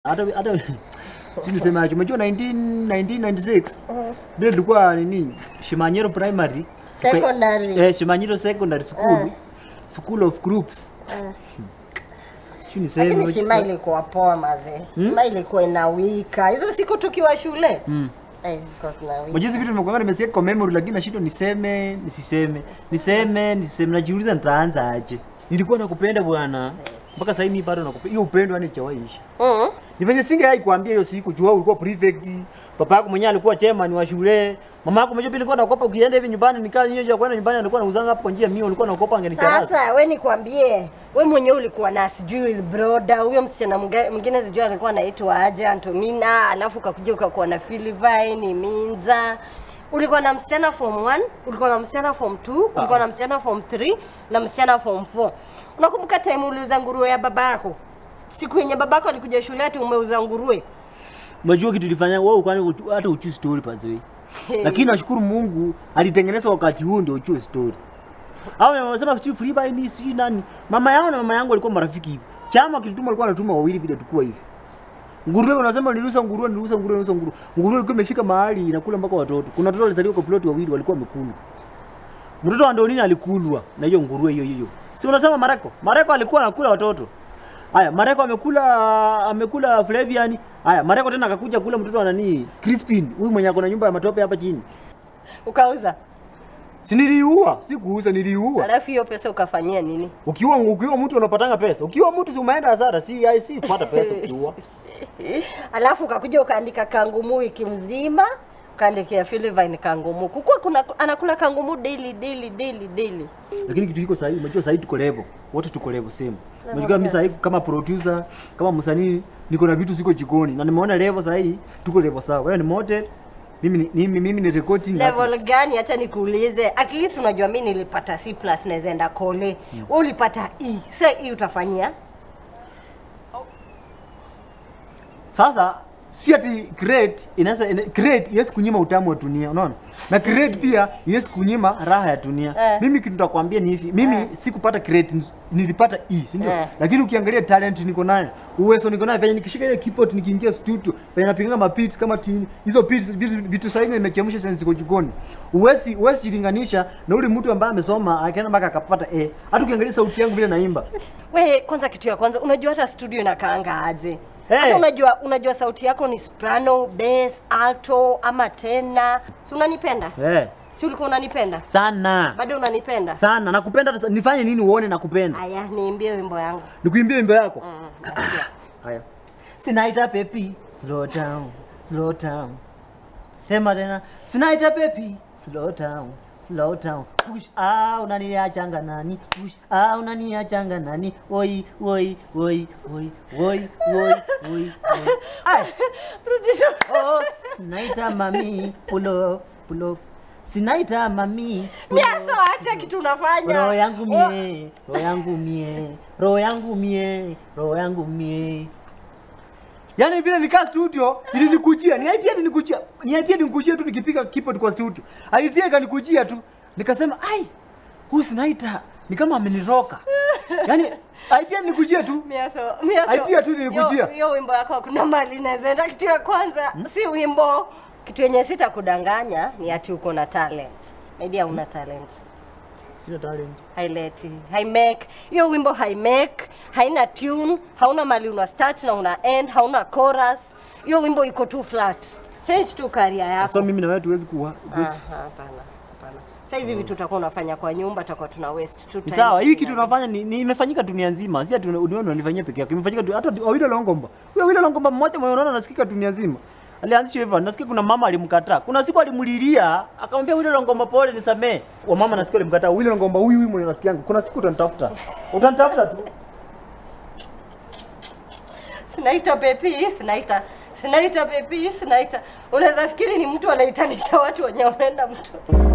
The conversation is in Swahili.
hata hata si nisemaje, umejua 19 1996 vile tulikuwa nini Shimanyero Primary Secondary. eh, Shimanyero Secondary School School of Groups Eh. sijui niseme Lakini shima ilikuwa poa mazee. Shima ilikuwa inawika. Hizo siku tukiwa shule. Mm. Eh, zilikuwa zinawika. Mwajizi vitu nimekuwa nimesikia kwa memory lakini nashindwa niseme nisiseme niseme niseme najiuliza nitaanza aje. Nilikuwa nakupenda bwana mpaka sasa hivi bado nakupenda. Hiyo upendo yani chawaishi. Mm. Ni venye singe kuambia hiyo siku jua ulikuwa prefect, papa yako mwenyewe alikuwa chairman wa shule. Mama yako mwenyewe pia alikuwa nakopa ukienda hivi nyumbani nikaa nyewe ya kwenda nyumbani alikuwa anauzanga hapo kwa njia mio ulikuwa nakopa angenicharaza. Sasa we nikwambie, we mwenyewe ulikuwa na sijui broda, huyo msichana mga- mwingine sijui alikuwa anaitwa aje Antonina, alafu ukakuja ukakuwa na Philivine Minza. Ulikuwa na msichana form 1, ulikuwa na msichana form 2, ulikuwa na msichana form 3 na msichana form 4. Unakumbuka time uliuza nguruwe ya babako? Siku yenye babako alikuja shule ati umeuza nguruwe. Unajua kitu ilifanya wewe kwani hata uchui story pazoi. Lakini nashukuru Mungu alitengeneza wakati huu ndio uchue story. Hao wamesema kitu free by ni si nani. Mama yao na mama yangu walikuwa marafiki hivi. Chama kilituma walikuwa wanatuma wawili bila tukua hivi. Nguruwe unasema niliuza nguruwe niliuza nguruwe niliuza nguruwe. Nguruwe ilikuwa imefika mahali inakula mpaka watoto. Kuna watoto walizaliwa kwa plot wawili walikuwa wamekula. Mtoto wa Ndonini alikulwa na hiyo nguruwe hiyo hiyo. Si unasema Mareko? Mareko alikuwa anakula watoto. Haya, Mareko amekula amekula Flavian. Haya, Mareko tena akakuja kula mtoto wa nani? Crispin. Huyu mwenye ako na nyumba ya matope hapa chini. Ukauza. Si niliua, si kuuza niliua. Alafu hiyo pesa ukafanyia nini? Ukiwa ukiwa mtu unapatanga pesa. Ukiwa mtu si umeenda hasara, si ai si kupata pesa ukiua. Alafu ukakuja ukaandika kangumu wiki mzima, ukaandikia Philivine kangumu. Kukua kuna anakula kangumu daily daily daily daily. Lakini kitu kiko sahihi, unajua sahihi tuko level. Wote tuko level same. Level Unajua mimi gani? sahihi kama producer, kama msanii niko na vitu siko jikoni na nimeona level sahihi tuko level sawa. Wewe ni model, mimi ni mimi, mimi ni recording Level artist. gani? Acha nikuulize. At least unajua mimi nilipata C+ naweza enda kole. Wewe ulipata E. Sasa E utafanyia? Sasa si ati create inaweza ina, create yes kunyima utamu wa dunia, unaona? Na create pia yes kunyima raha ya dunia. Eh. Mimi kitu nitakwambia ni hivi, mimi Eh. sikupata create nz- nilipata E, si ndio? Eh. Lakini ukiangalia talent niko nayo, uwezo niko nayo, venye nikishika ile keyboard nikiingia studio, venye napiganga mapits kama tini, hizo beats vitu, vitu sasa hivi nimechemsha sasa ziko jikoni. Uwezi uwezi jilinganisha na ule mtu ambaye amesoma akaenda mpaka akapata A. Hata ukiangalia sauti yangu vile naimba. We, kwanza kitu ya kwanza unajua hata studio inakaanga aje? Eh. Hata unajua unajua sauti yako ni soprano, bass, alto ama tena. Si unanipenda? Eh. Si ulikuwa unanipenda? Sana. Bado unanipenda? Sana. Nakupenda hata- nifanye nini uone nakupenda? Aya, niimbie wimbo yangu. Nikuimbie wimbo yako. Mm, nasikia. Haya. Sinaita pepi, slow down, slow down. Tema tena. Sinaita pepi, slow down, slow down. Push ah unaniachanga nani? Push ah unaniachanga nani? Oi oi oi oi oi oi oi. Ai. Rudisha. Oh, sinaita mami, pull up, pull up. Sinaita mami. pull up. Miaso, acha kitu unafanya. Roho yangu Oh, mie, roho yangu mie, roho yangu mie, roho yangu mie. Yaani vile nikaa studio ilinikujia, ni idea ilinikujia. Ni idea ilinikujia tu nikipiga keyboard kwa studio. Idea ikanikujia tu. Nikasema, "Ai, huyu sinaita ni kama ameniroka." Yaani idea ilinikujia tu. Miaso, miaso. Idea tu nilikujia. Hiyo- Hiyo wimbo yako kuna mali inawezaenda. Kitu ya kwanza si wimbo. Kitu yenye sitakudanganya ni ati uko na talent. Maybe una talent. Sina talent. haileti haimake hiyo wimbo haimake haina tune hauna mali una start na una end hauna chorus hiyo wimbo iko tu flat change tu career yako So mimi na wewe tuwezi kuwa. Ah, hapana hapana sasa hizi vitu utakuwa unafanya kwa nyumba utakuwa tuna waste tu Ni time sawa, hii kitu tukiangalia. unafanya ni, ni imefanyika dunia nzima. Si ati una- unione unanifanyia peke yako. Imefanyika tu hata Awilo Longomba. Huyo Awilo Longomba mmoja mwenye unaona anasikika dunia nzima. Alianzisha hivyo. Nasikia kuna mama alimkataa. Kuna siku alimlilia, akamwambia Awilo Longomba pole nisamee. Wa mama nasikia alimkataa. Awilo Longomba huyu huyu mwenye nasikia yangu. Kuna siku utanitafuta. Utanitafuta tu. sinaita pepi sinaita sinaita pepi sinaita unaweza fikiri ni mtu anaitanisha watu wenye wameenda mtu